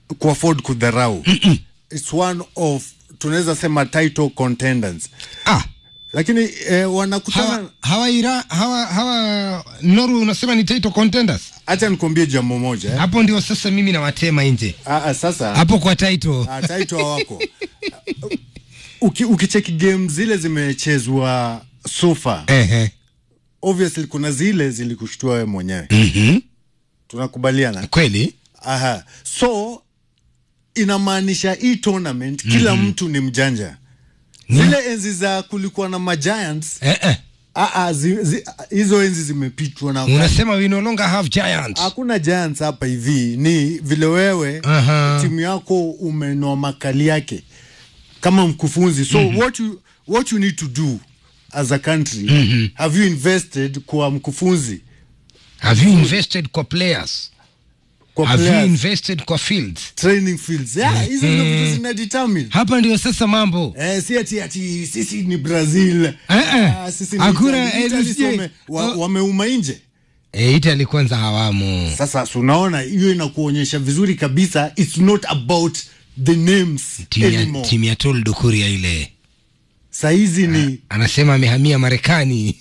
kuafford kudharau its one of tunaweza sema title contenders ah lakini eh, wanakutana hawa hawa ira hawa hawa Norway unasema ni title contenders hacha nikuambie jambo moja eh. hapo ndio sasa mimi nawatema nje Ah, ah, sasa hapo kwa title ah, title hawako Uki, ukicheki game zile zimechezwa sofa ehe obviously kuna zile zilikushtua wewe mwenyewe mhm tunakubaliana kweli Aha. So inamaanisha hii tournament kila mtu ni mjanja. Zile enzi za kulikuwa na magiants eh eh ah, ah, zi, zi, hizo enzi zimepitwa na wakati. unasema we no longer have giants Hakuna giants hapa hivi, ni vile wewe Aha. timu yako umenoa makali yake kama mkufunzi. So what you what you need to do as a country have you invested kwa mkufunzi have you invested kwa players kwa have you players, invested kwa fields training fields yeah, hizo ndio vitu zina determine hapa ndio sasa mambo Eh, si ati ati sisi ni Brazil. Eh, eh. Ah, sisi ni Hakuna, Italy. eh, Italy sijui. wame- wa- Oh. wameuma nje. e, Italy kwanza hawamo Sasa si unaona hiyo inakuonyesha vizuri kabisa it's not about the names timu ya, anymore. timu ya Tol Dukuria ile Saizi ni anasema amehamia Marekani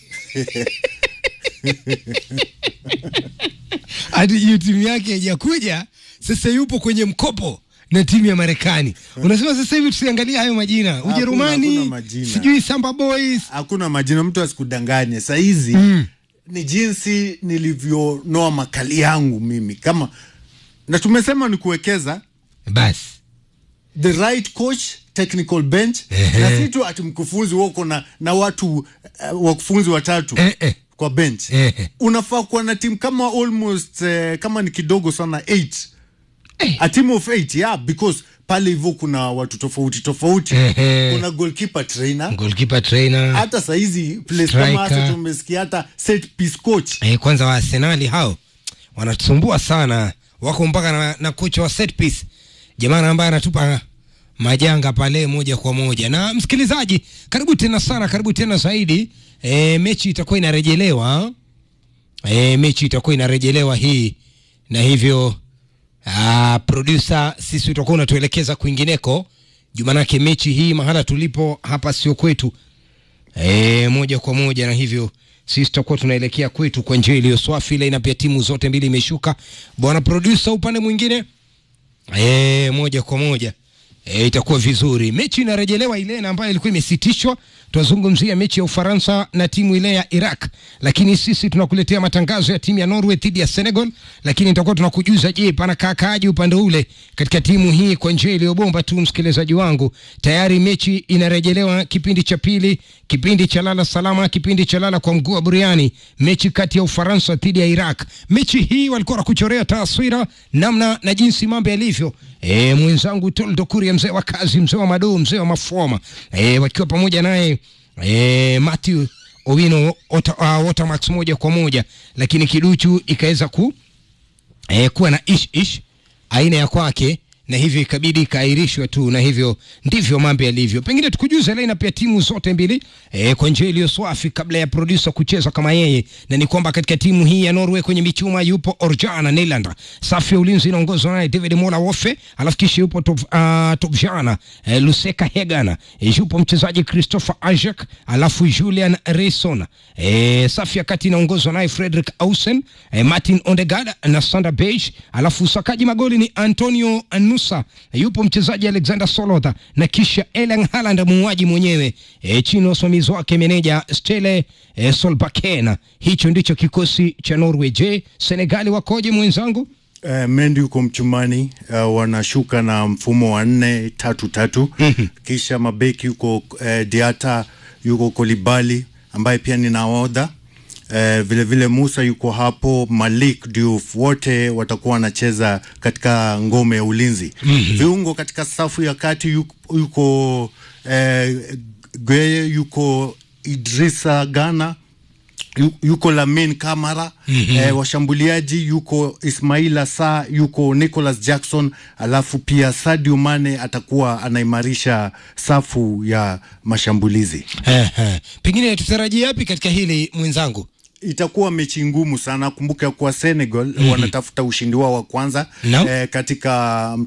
hadi hiyo timu yake haijakuja sasa, yupo kwenye mkopo na timu ya Marekani. Unasema sasa hivi tusiangalie hayo majina, hakuna Ujerumani majina. sijui Samba Boys hakuna majina, mtu asikudanganye. Saizi ni jinsi nilivyonoa makali yangu mimi kama na tumesema ni kuwekeza basi the right coach technical bench Ehe. na si tu ati mkufunzi wako na, na watu uh, wakufunzi watatu Eh, eh. kwa bench Ehe. unafaa kuwa na timu kama almost uh, kama ni kidogo sana eight Eh. a team of eight yeah because pale hivyo kuna watu tofauti tofauti Ehe. kuna goalkeeper trainer goalkeeper trainer hata sahizi place kama Striker. hasa tumesikia hata set piece coach eh, kwanza wa Arsenali hao wanatusumbua sana, wako mpaka na, na kocha wa set piece jamaa ambaye anatupa majanga pale moja kwa moja. Na msikilizaji, karibu tena sana, karibu tena zaidi. E, mechi itakuwa inarejelewa e, mechi itakuwa inarejelewa hii na hivyo ah, producer sisi tutakuwa unatuelekeza kwingineko jumanake mechi hii mahala tulipo hapa sio kwetu e, moja kwa moja na hivyo sisi tutakuwa tunaelekea kwetu kwa njia iliyo swafi ile na pia timu zote mbili imeshuka bwana producer upande mwingine e, moja kwa moja e, itakuwa vizuri mechi inarejelewa ile na ambayo ilikuwa imesitishwa tunazungumzia mechi ya ufaransa na timu ile ya iraq lakini sisi tunakuletea matangazo ya timu ya norway dhidi ya senegal lakini tutakuwa tunakujuza je pana kaakaaji upande ule katika timu hii kwa njia iliyobomba tu msikilizaji wangu tayari mechi inarejelewa kipindi cha pili kipindi cha lala salama kipindi cha lala kwa mguu wa buriani mechi kati ya ufaransa dhidi ya iraq mechi hii walikuwa wanakuchorea taswira namna na jinsi mambo yalivyo e, mwenzangu toldo kuria mzee wa kazi mzee wa madoo mzee wa mafoma e, wakiwa pamoja naye e, matthew owino Ota- uh, Watermax moja kwa moja lakini kiduchu ikaweza ku eh, kuwa na ish ish aina ya kwake na hivyo ikabidi ikaahirishwa tu na hivyo ndivyo mambo yalivyo pengine tukujuze leo pia timu zote mbili eh, kwa njia iliyo swafi kabla ya producer kucheza kama yeye na ni kwamba katika timu hii ya Norway kwenye michuma yupo Orjana Nylander safu ya ulinzi inaongozwa naye David Mola Wofe alafu kisha yupo top, uh, Topjana eh, Luseka Hegana eh, yupo mchezaji Christopher Ajak alafu Julian Rayson eh, safu ya kati inaongozwa naye Frederick Ausen eh, Martin Ondegard na Sander Beige alafu usakaji magoli ni Antonio Anusa eh, yupo mchezaji Alexander Solotha na kisha Erling Haaland muuaji mwenyewe eh, chini ya usimamizi wake meneja Stele eh, Solbakken hicho ndicho kikosi cha Norway je Senegali wakoje mwenzangu Uh, Mendi yuko mchumani uh, wanashuka na mfumo wa nne tatu tatu kisha mabeki yuko uh, Diata yuko Kolibali ambaye pia ni nahodha uh, vile vile Musa yuko hapo, Malik Diouf, wote watakuwa wanacheza katika ngome ya ulinzi. Viungo katika safu ya kati yuko, yuko uh, Gweye yuko Idrisa Gana yu- yuko Lamin Kamara mm-hmm. eh, washambuliaji yuko Ismaila Sa yuko Nicholas Jackson, alafu pia Sadio Mane atakuwa anaimarisha safu ya mashambulizi. eh, eh. pengine tutarajie yapi katika hili mwenzangu Itakuwa mechi ngumu sana. Kumbuka kuwa Senegal mm-hmm. wanatafuta ushindi wao wa kwanza No. eh, katika